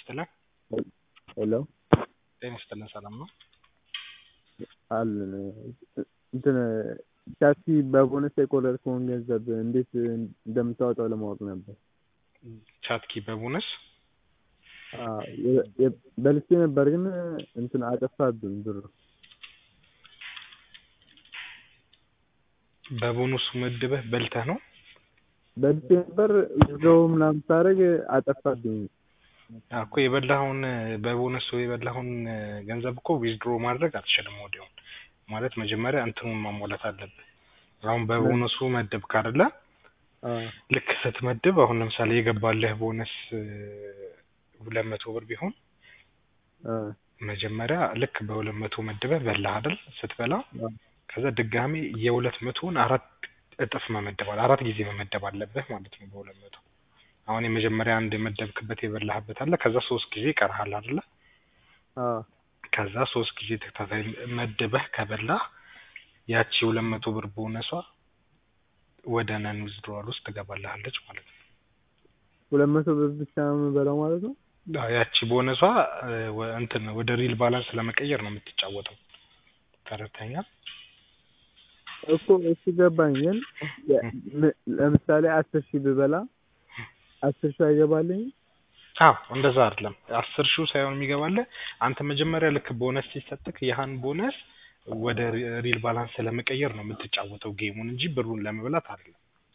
ይስጥልን። ሄሎ ጤና ይስጥልን። ሰላም ነው? አለን እንትን ታክሲ በቦነስ የቆረጥከውን ገንዘብ እንዴት እንደምታወጣው ለማወቅ ነበር። ቻትኪ በቦነስ አዎ፣ የ- የ- በልቼ ነበር ግን እንትን አጠፋብኝ ብሩ። በቦነሱ መድበህ በልተህ ነው? በልቼ ነበር ዊዝድሮው ምናምን ሳደርግ አጠፋብኝ። አዎ እኮ የበላኸውን በቦነሱ የበላኸውን ገንዘብ እኮ ዊዝድሮ ማድረግ አትችልም ወዲያውኑ። ማለት መጀመሪያ እንትኑን ማሟላት አለብህ። አሁን በቦነሱ መደብክ አይደለ? አዎ ልክ ስትመድብ አሁን ለምሳሌ የገባልህ ቦነስ ሁለት መቶ ብር ቢሆን አዎ መጀመሪያ ልክ በሁለት መቶ መድበህ በላህ አይደል? ስትበላ ከዛ ድጋሜ የሁለት መቶውን አራት እጥፍ መመደብ አለ አራት ጊዜ መመደብ አለብህ ማለት ነው በሁለት መቶ አሁን የመጀመሪያ አንድ የመደብክበት የበላህበት አለ ከዛ ሶስት ጊዜ ይቀርሃል አይደለ? አዎ ከዛ ሶስት ጊዜ ተከታታይ መድበህ ከበላህ ያቺ ሁለት መቶ ብር ቦነሷ ወደ ነን ዊዝድሮዋል ውስጥ ትገባልሃለች ማለት ነው። ሁለት መቶ ብር ብቻ ነው የምበላው ማለት ነው? አዎ፣ ያቺ ቦነሷ ወ- እንትን ወደ ሪል ባላንስ ለመቀየር ነው የምትጫወተው። ተረድተኛል? እኮ እሱ ገባኝ። ግን የ- ም- ለምሳሌ አስር ሺህ ብበላ አስር ሺህ አይገባልኝም? አዎ እንደዛ አይደለም። አስር ሺው ሳይሆን የሚገባልህ አንተ መጀመሪያ ልክ ቦነስ ሲሰጥክ ያህን ቦነስ ወደ ሪ- ሪል ባላንስ ለመቀየር ነው የምትጫወተው ጌሙን እንጂ ብሩን ለመብላት አይደለም።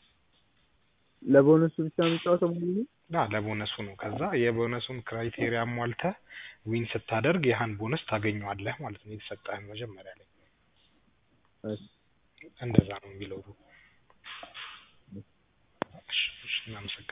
ለቦነሱ ብቻ የምጫወተው ማለት ነው? ና ለቦነሱ ነው። ከዛ የቦነሱን ክራይቴሪያ ሟልተህ ዊን ስታደርግ ያህን ቦነስ ታገኘዋለህ ማለት ነው የተሰጠህን መጀመሪያ ላይ። እሺ። እንደዛ ነው የሚለው። እሺ፣ እሺ፣ እናመሰግናለን።